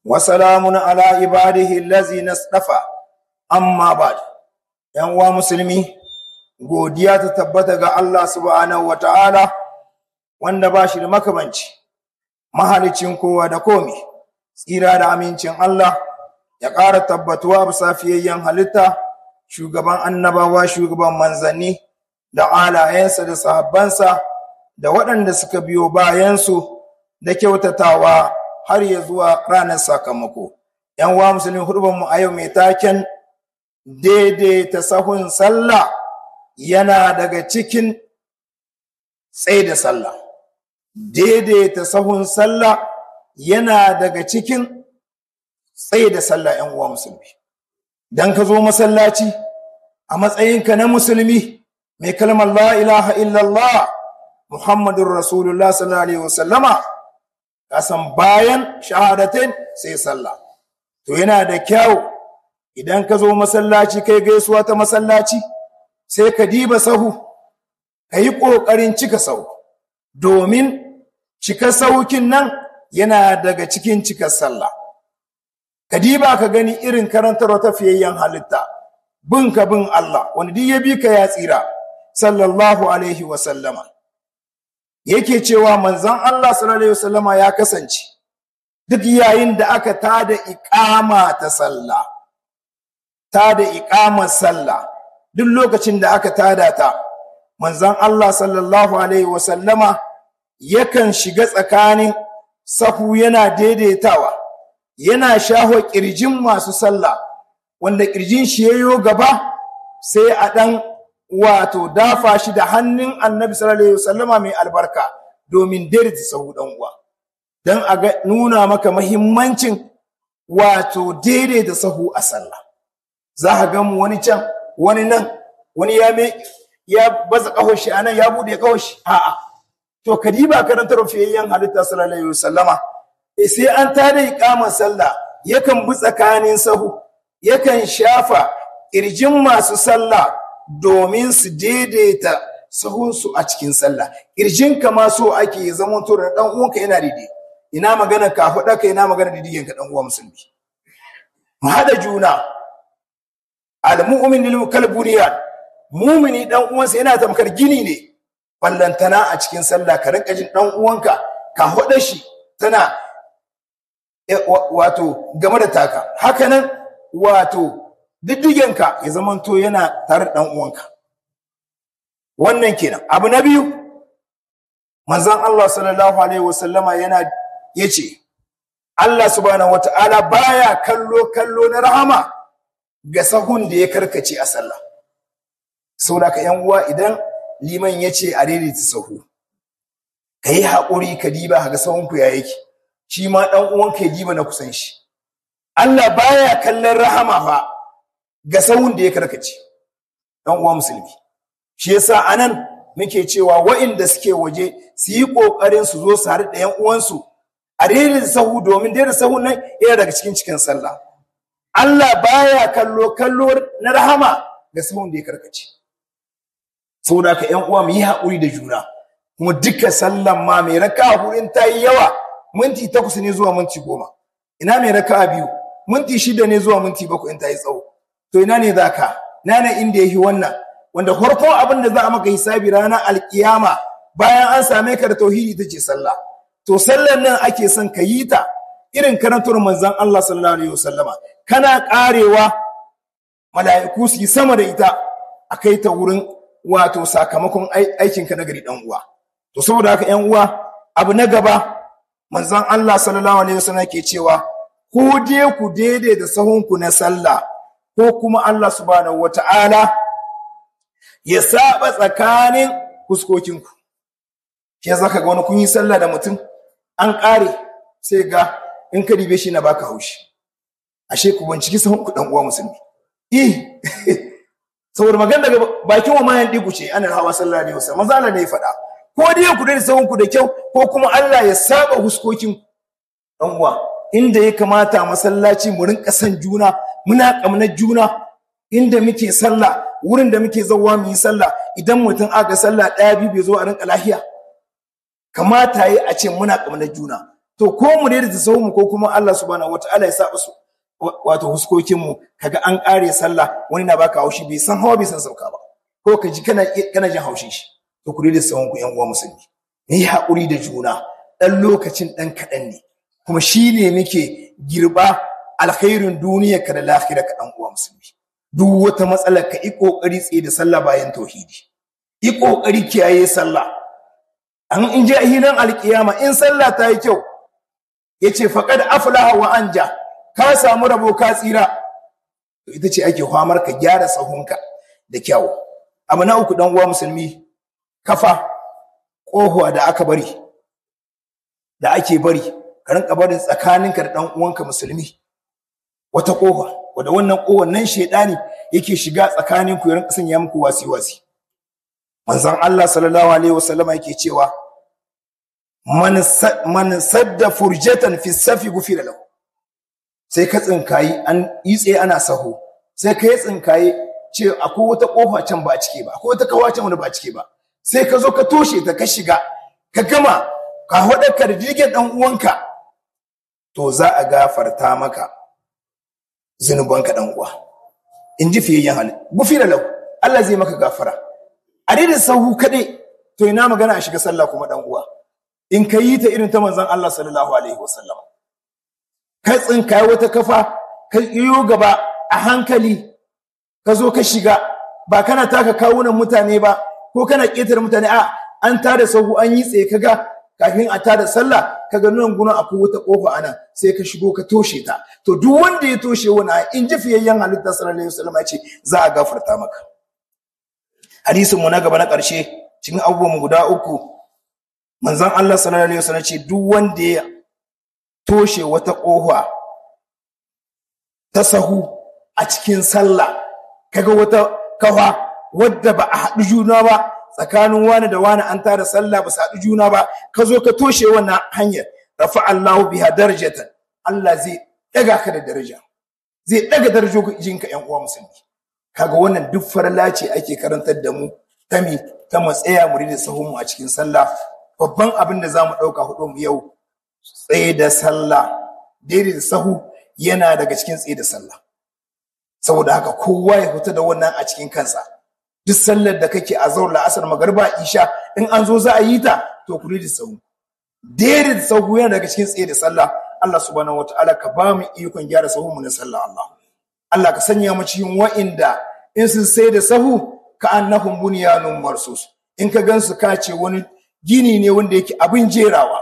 وسلام على عباده الذين اصطفى amma ba ‘yan uwa musulmi godiya ta tabbata ga Allah subhanahu wa ta'ala wanda ba shi da makamanci mahalicin kowa da komi tsira da amincin Allah ya ƙara tabbatuwa bisa fiyayyen halitta shugaban annabawa shugaban manzanni da alayensa da sahabbansa da waɗanda suka biyo bayansu da kyautatawa har ya zuwa ranar sakamako. ‘Yan uwa musulmi mu a yau mai taken daidaita sahun sallah yana daga cikin tsaye da sallah. Daidaita sahun sallah yana daga cikin tsaye da sallah ‘yan uwa musulmi. Dan ka zo masallaci a matsayinka na musulmi mai kalmar la ilaha illallah Muhammadun Rasulullah sallallahu Alaihi wasallama kasan bayan shahadatin sai sallah. To yana da kyau idan ka zo masallaci kai gaisuwa ta masallaci sai ka diba sahu ka yi ƙoƙarin cika sahu domin cika saukin nan yana daga cikin cikar sallah ka diba ka gani irin karantarwa ta fiyayyen halitta bin ka bin Allah wani duk ya bi ka ya tsira sallallahu alaihi wa sallama yake cewa manzon Allah sallallahu alaihi wa sallama ya kasance duk yayin da aka tada iqama ta sallah ta da iƙamar sallah duk lokacin da aka tada ta manzon Allah sallallahu alaihi wasallama yakan shiga tsakanin sahu yana daidaitawa yana shaho ƙirjin masu sallah wanda ƙirjin shi yayo gaba sai a ɗan wato dafa shi da hannun annabi sallallahu alaihi wasallama mai albarka domin daidaita sahu ɗan uwa don a nuna maka mahimmancin wato daidaita sahu a sallah za ka ga mu wani can wani nan wani ya me ya baza kahon shi anan ya bude kahon shi a'a to kadiba karantar fiyayyen halitta sallallahu alaihi wasallama sai an tada iqamar sallah yakan bi tsakanin sahu yakan shafa kirjin masu sallah domin su daidaita sahunsu a cikin sallah kirjin ka ma so ake zaman to da dan uwanka yana daidai ina magana ka faɗa ka ina magana didigen ka dan uwa musulmi mu hada juna al-mu'min lil kalbuniyan mumini dan uwansa yana tamkar gini ne ballantana a cikin sallah ka rinka jin dan uwanka ka hoda shi tana wato game da taka hakanan wato diddigenka ya zamanto yana tare dan uwanka wannan kenan abu na biyu manzon Allah sallallahu alaihi wasallama yana yace Allah subhanahu wataala baya kallo kallo na rahama ga sahun da ya karkace a sallah saboda ka yan uwa idan liman ya ce a daidaita sahu ka yi haƙuri ka diba ga sahunku ya yake shi ma ɗan uwanka ya diba na kusan shi Allah baya kallon rahama fa ga sahun da ya karkace ɗan uwa musulmi shi yasa anan muke cewa wa'inda suke waje su yi ƙoƙarin su zo su haɗu da yan uwansu a daidaita sahu domin daidaita sahun nan yana daga cikin cikin sallah Allah baya kallo kallo na rahama ga sahun da ya karkace saboda ka ƴan uwa mu yi haƙuri da juna kuma duka sallan ma mai raka hurin ta yi yawa minti takwas ne zuwa minti goma ina mai raka biyu minti shida ne zuwa minti bakwai in ta yi tsawo to ina ne za ka ina ne inda ya yi wannan wanda farkon abin da za a maka hisabi ranar alkiyama bayan an same ka da tauhidi ita ce sallah to sallan nan ake son ka yi ta irin karantar manzon Allah sallallahu alaihi wasallama kana karewa mala'iku su yi sama da ita a kai ta wurin wato sakamakon aikinka na gari dan uwa to saboda haka ƴan uwa abu na gaba manzon Allah sallallahu alaihi wasallam ke cewa ko dai ku daidai da sahunku na sallah ko kuma Allah subhanahu wata'ala ya saba tsakanin fuskokinku ke zaka ga wani kun yi sallah da mutum an ƙare sai ga in ka dibe shi na baka haushi ashe ku binciki sahunku dan uwa musulmi eh saboda magana daga bakin wa mayan digu ce ana hawa sallallahu alaihi wasallam manzo Allah ne ya faɗa ko dai ku dai sahun ku da kyau ko kuma Allah ya saba huskokin dan uwa inda ya kamata masallaci mu rinka san juna muna kamnar juna inda muke sallah wurin da muke zauwa mu yi sallah idan mutum aka sallah ɗaya biyu bai zo a rinka lahiya kamata yi a ce muna kamnar juna to ko mu daidaita sahun mu ko kuma Allah subhanahu wataala ya saba su wato huskokin mu kaga an kare sallah wani na baka haushi bai san hawa bai san sauka ba ko ka ji kana kana jin haushin shi to ku daidaita sahun ku yan uwa musulmi yi haƙuri da juna ɗan lokacin ɗan kaɗan ne kuma shi ne muke girba alkhairin duniya ka da lahira ka ɗan uwa musulmi duk wata matsalar ka yi ƙoƙari tsaye da sallah bayan tauhidi yi ƙoƙari kiyaye sallah an in ji hinan alƙiyama in sallah ta yi kyau ya ce faƙad aflaha wa anja ka samu rabo ka tsira to ita ce ake famar ka gyara sahunka da kyau abu na uku ɗan uwa musulmi kafa ƙohuwa da aka bari da ake bari ka rinka barin tsakaninka da ɗan uwanka musulmi wata ƙofa wadda wannan ƙofar nan shaidani yake shiga tsakanin ku ya rinka sanya muku wasi wasi manzon Allah sallallahu alaihi wasallam yake cewa man man sadda furjatan fi safi gufira lahu sai ka tsinkayi an yi tsaye ana saho sai ka yi tsinkayi ce akwai wata ƙofa can ba a cike ba akwai wata kawa can wanda ba a cike ba sai ka zo ka toshe ta ka shiga ka gama ka haɗa da jirgin ɗan uwanka to za a gafarta maka zunubanka ɗan uwa in ji fiyayyen hali gufi da lau Allah zai maka gafara a daidai sahu kaɗai to ina magana a shiga sallah kuma ɗan uwa in ka yi ta irin ta manzon Allah sallallahu alaihi wasallam ka tsinka wata kafa ka iyo gaba a hankali ka zo ka shiga ba kana taka kawunan mutane ba ko kana ƙetare mutane a an tada sahu an yi tsaye kaga kafin a tada sallah kaga nan guna akwai wata kofa ana sai ka shigo ka toshe ta to duk wanda ya toshe wani in ji fiyayyen halitta sallallahu alaihi wasallam ya ce za a gafarta maka hadisin mu na gaba na ƙarshe cikin abubuwan guda uku manzon Allah sallallahu alaihi wasallam ce duk wanda ya toshe wata kofa ta sahu a cikin sallah kaga wata kafa wadda ba a haɗu juna ba tsakanin wani da wani an tara sallah ba su haɗu juna ba ka zo ka toshe wannan hanyar rafa Allahu biha darajatan Allah zai ɗaga ka da daraja zai ɗaga darajojinka ƴan uwa musulmi kaga wannan duk farla ce ake karantar da mu ta mi ta matsaya mu da sahun mu a cikin sallah babban abin da zamu ɗauka hudu mu yau tsaye da sallah daidai da sahu yana daga cikin tsaye da sallah saboda haka kowa ya fita da wannan a cikin kansa duk sallar da kake a zaur la'asar magarba isha in an zo za a yi ta to ku da sahu daidai da sahu yana daga cikin tsaye da sallah Allah subhanahu wataala ka ba mu ikon gyara sahu mu na sallah Allah Allah ka sanya mu cikin wa'inda in sun sai da sahu ka annahum bunyanun marsus in ka gansu ka ce wani gini ne wanda yake abin jerawa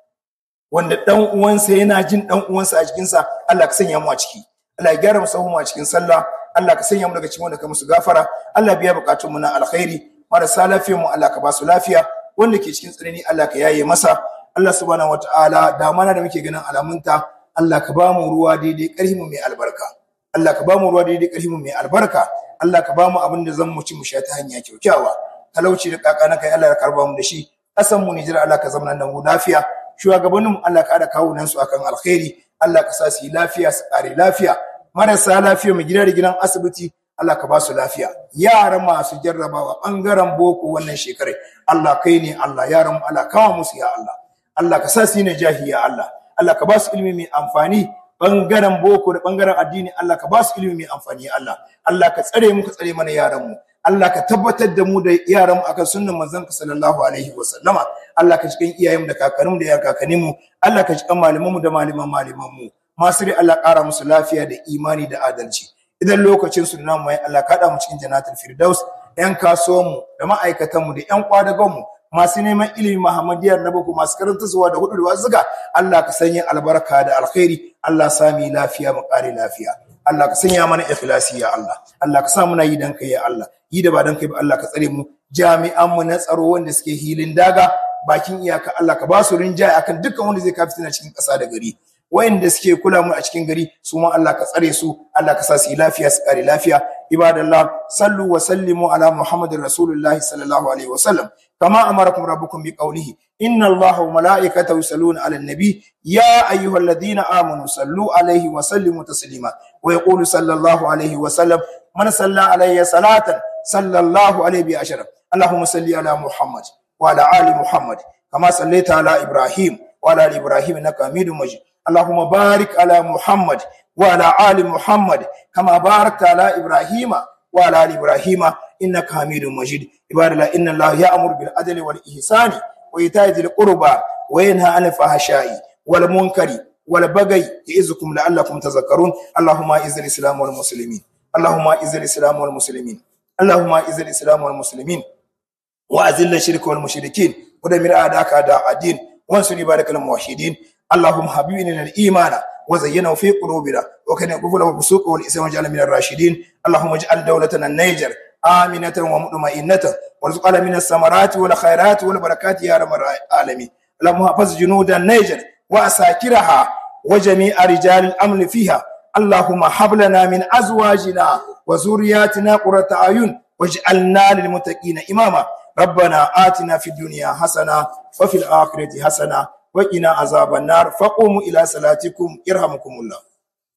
wanda dan uwansa yana jin dan uwansa a cikin sa Allah ka sanya mu a ciki Allah ya gyara mu sahu mu a cikin sallah Allah ka sanya mu daga cikin wanda ka musu gafara Allah biya bukatun mu na alkhairi marasa lafiyar mu Allah ka ba su lafiya wanda ke cikin tsanani Allah ka yaye masa Allah subhanahu wataala da mana da muke ganin alamunta Allah ka ba mu ruwa daidai ƙarfi mu mai albarka Allah ka ba mu ruwa daidai ƙarfi mu mai albarka Allah ka ba mu abin da zan mu ci mu sha ta hanya kyaukyawa talauci da kakana kai Allah ya karba mu da shi ƙasan mu Nijar Allah ka zama nan mu lafiya shugabannin mu Allah ka ada kawo nan su akan alkhairi Allah ka sa su yi lafiya su ƙare lafiya marasa lafiya mu gida da gidan asibiti Allah ka ba su lafiya yaran masu jarrabawa bangaren boko wannan shekarar Allah kai ne Allah yaran mu Allah kawo musu ya Allah Allah ka sa su ne jahi ya Allah Allah ka ba su ilimi mai amfani bangaren boko da bangaren addini Allah ka ba su ilimi mai amfani ya Allah Allah ka tsare mu ka tsare mana yaran mu Allah ka tabbatar da mu da yaran mu akan sunnan manzon ka sallallahu alaihi wa sallama Allah ka cikin iyayen mu da kakannin mu da ya kakannin mu Allah ka cikin malaman mu da malaman malaman mu masu Allah ƙara musu lafiya da imani da adalci idan lokacin su namu ya Allah kaɗa mu cikin jannatul firdaus yan kasuwan mu da ma'aikatan mu da yan kwadagon mu masu neman ilimi Muhammadiyar na boko masu karanta zuwa da hudu da wazuka Allah ka sanya albarka da alkhairi Allah sami lafiya mu ƙare lafiya Allah ka sanya mana ikhlasi ya Allah Allah ka sa muna yi dan kai ya Allah yi da ba dan kai ba Allah ka tsare mu jami'an mu na tsaro wanda suke hilin daga bakin iyaka Allah ka ba su rinjaye akan dukkan wanda zai kafi tana cikin ƙasa da gari wayanda suke kula mu a cikin gari su ma Allah ka tsare su Allah ka sa su yi lafiya su kare lafiya ibadallah sallu wa sallimu ala muhammadin rasulullahi sallallahu alaihi wa sallam kama amarakum rabbukum bi qawlihi inna allaha wa malaikatahu yusalluna ala nabi ya ayyuhalladhina amanu sallu alaihi wa sallimu taslima wa yaqulu sallallahu alaihi wa sallam man salla alayya salatan sallallahu alaihi bi ashara allahumma salli ala muhammad wa ala ali muhammad kama sallaita ala ibrahim وعلى ال ابراهيم انك حميد مجيد اللهم بارك على محمد وعلى ال محمد كما باركت على ابراهيم وعلى ال ابراهيم انك حميد مجيد عباد الله ان الله يامر بالعدل والاحسان وايتاء ذي القربى وينهى عن الفحشاء والمنكر والبغي يعظكم لعلكم تذكرون اللهم اعز الاسلام والمسلمين اللهم اعز الاسلام والمسلمين اللهم اعز الاسلام والمسلمين واذل الشرك والمشركين ودمر اعداءك اعداء الدين وانصر عبادك الموحدين اللهم حببنا الايمان وزينه في قلوبنا وكان الكفر والفسوق والاسلام واجعلنا من الراشدين اللهم اجعل دولتنا النيجر آمنة ومطمئنة وارزقنا من الثمرات والخيرات والبركات يا رب العالمين اللهم احفظ جنود النيجر وأساكرها وجميع رجال الأمن فيها اللهم هب لنا من أزواجنا وذرياتنا قرة أعين واجعلنا للمتقين إماما ربنا آتنا في الدنيا حسنة وفي الآخرة حسنة وقنا عذاب النار فقوموا إلى صلاتكم يرحمكم الله